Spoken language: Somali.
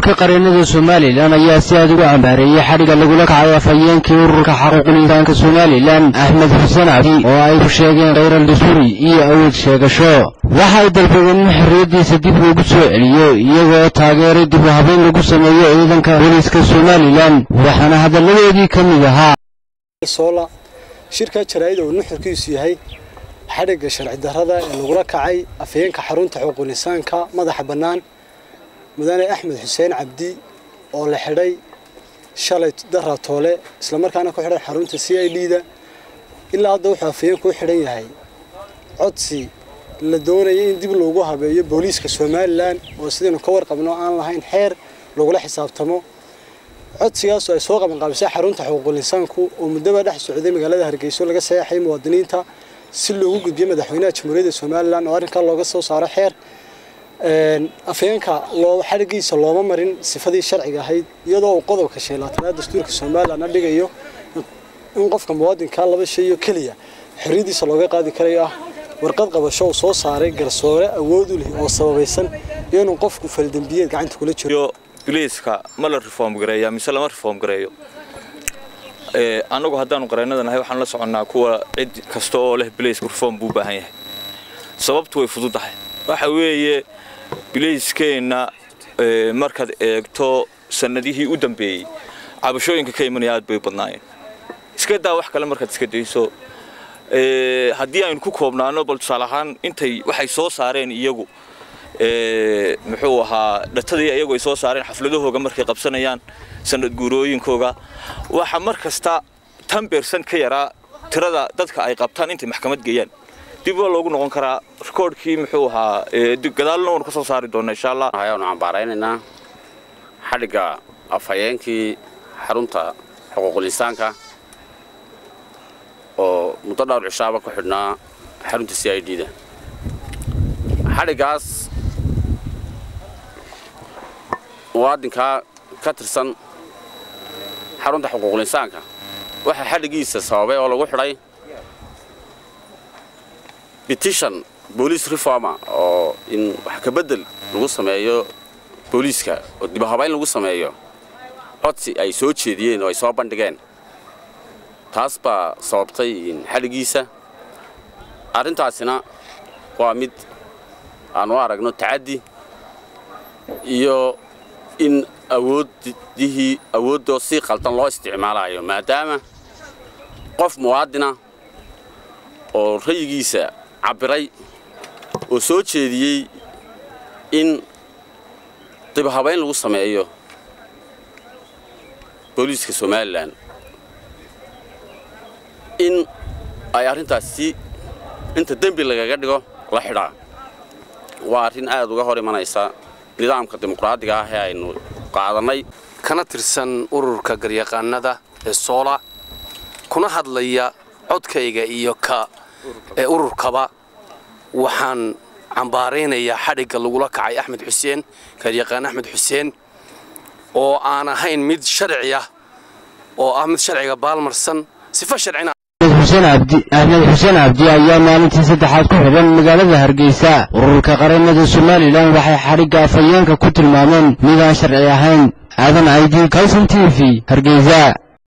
ururka qareennada somalilan ayaa si aad ugu cambaareeyey xadhigga lagula kacay afhayeenkii ururka xaquuqul insaanka somalilan axmed xuseen cabdi oo ay ku sheegeen khayral dasuuri iyo awood sheegasho waxa ay dalbadeen in xorriyaddiisa dib loogu soo celiyo iyagoo taageeray dib u habayn lagu sameeyo ciidanka booliiska somalilan waxaana hadalladoodii ka mid ahaa soola shirka jaraa'ida uu nuxurkiisu yahay xadhigga sharci darrada ee lagula kacay afhayeenka xarunta xuquuqul insaanka madaxa bannaan mudane axmed xuseen cabdi oo la xidhay shalay dara toole islamarkaana ku xidhan xarunta c i d da ilaa hadda wuxuu afhayeenku u xidhan yahay codsi la doonaya in dib loogu habeeyo booliiska somalilan oo sidaynu ka warqabno aan lahayn xeer lagula xisaabtamo codsigaasoo ay soo qabanqaabisay xarunta xuquuqul insaanku oo muddaba dhex socday magaalada hargeyso laga saxeexay muwaadiniinta si loogu gudbiyo madaxweynaha jamhuuriyadda somalilan oo arrinkaa looga soo saaro xeer afhayeenka xadhigiisa looma marin sifadii sharciga ahayd iyadoo uu qodobka sheelaatanaad dastuurka somalilan dhigayo in qofka muwaadinka laba shayo keliya xorriyaddiisa looga qaadi karayo ah warqad qabasho uu soo saaray garsoore awood u leh oo sababaysan iyo inuu qofku faldembiyeed gacanta kula jiro biliiska ma la reform gareeya mise lama reform gareeyo annagu haddaanu qareennada nahay waxaan la soconnaa kuwa cid kasta oo leh biliiska reform buu u baahan yahay sababtu way fududahay waxa weeye biliiskeenna markaad eegto sannadihii u dambeeyey cabashooyinka ka imanaya aad bay badnaayeen iska daa wax kale markaad iska dayso haddii aynu ku koobnaano bal tusaale ahaan intay waxay soo saareen iyagu muxuu ahaa dhatadii iyagu ay soo saareen xafladahooga markay qabsanayaan sanad guurooyinkooga waxa mar kasta tan beersan ka yaraa tirada dadka ay qabtaan intay maxkamad geeyaan dib waa loogu noqon karaa rikoodhkii muxuu ahaa gadaalna waanu ka soo saari doona insha allah ayaanu cambaaraynaynaa xadhigga afhayeenkii xarunta xuquuqul insaanka oo muddo dhowr cishaaba ku xidhnaa xarunta c i d da xadhiggaas muwaadinkaa ka tirsan xarunta xuquuqul insaanka waxaa xadhiggiisa sababay oo lagu xidhay petition boolice reformer oo in wax ka beddel lagu sameeyo booliiska oo dibahabayn lagu sameeyo codsi ay soo jeediyeen oo ay soo bandhigeen taas baa sababtay xadhiggiisa arrintaasina waa mid aanu aragno tacaddi iyo in awooddihii awooddoo si qaldan loo isticmaalayo maadaama qof muwaadina oo rayigiisa cabbiray oo soo jeediyey in dibahabayn lagu sameeyo booliiska somalilan in ay arrintaasi inta dembi lagaga dhigo la xidhaa waa arrin aad uga hor imanaysa nidaamka dimuqraadiga ah ee aynu qaadannay kana tirsan ururka garyaqaanada ee soola kuna hadlaya codkayga iyo ka ee ururkaba waxaan cambaaraynayaa xadhigga lagula kacay axmed xuseen garyaqaan axmed xuseen oo aan ahayn mid sharci ah oo ah mid sharciga baalmarsan sifa sharcina axmed xuseen cabdi ayaa maalintii saddexaad ku xidhan magaalada hargeysa ururka qareennada somalilan waxay xadhigga afhayeenka ku tilmaameen midaan sharci ahayn aadan caydi kalson t v hargeysa